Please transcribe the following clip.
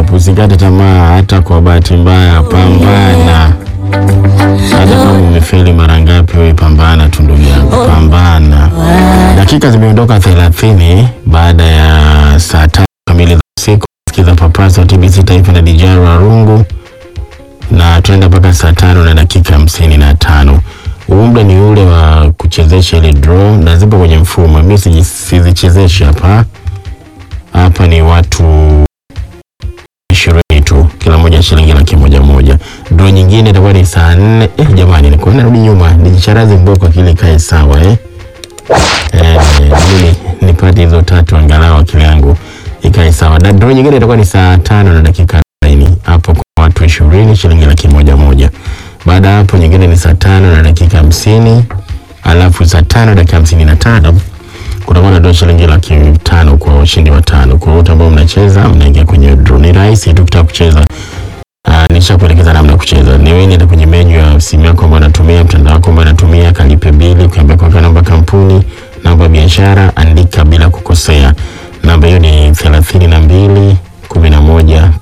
up, usikate tamaa. Hata kwa bahati mbaya, pambana. Hata kama umefeli mara ngapi, wewe pambana tu ndugu yangu, pambana. Dakika zimeondoka thelathini baada ya saa tatu kamili za usiku. Sikiza Papaso TBC Taifa na DJ Warungu, na tunaenda mpaka saa tano na dakika hamsini na tano. Huu muda ni ule wa kuchezesha ile draw na zipo kwenye mfumo. Mimi siji- sizichezeshi hapa hapa, ni watu ishirini tu, kila moja shilingi laki moja moja. Draw nyingine itakuwa ni saa nne. Eh, jamani, niko narudi nyuma, nijicharaze mboko akili ikae sawa eh. Eh, mimi nipate hizo tatu angalau akili yangu ikae sawa. Na draw nyingine itakuwa ni saa tano na dakika arobaini hapo kwa watu ishirini shilingi laki moja moja. Baada ya hapo nyingine ni saa tano na dakika hamsini alafu saa tano dakika hamsini na tano kutakuwa na draw shilingi laki tano kwa washindi watano. Kwa wote ambao mnacheza mnaingia kwenye draw. Ni rahisi tu kutaka kucheza. Uh, nishakuelekeza namna ya kucheza. Ni wewe nenda kwenye menu ya simu yako ambayo unatumia, mtandao wako ambao unatumia, kalipe bili, ukiambia kwa namba kampuni, namba ya biashara, andika bila kukosea. Namba hiyo ni thelathini na mbili kumi na moja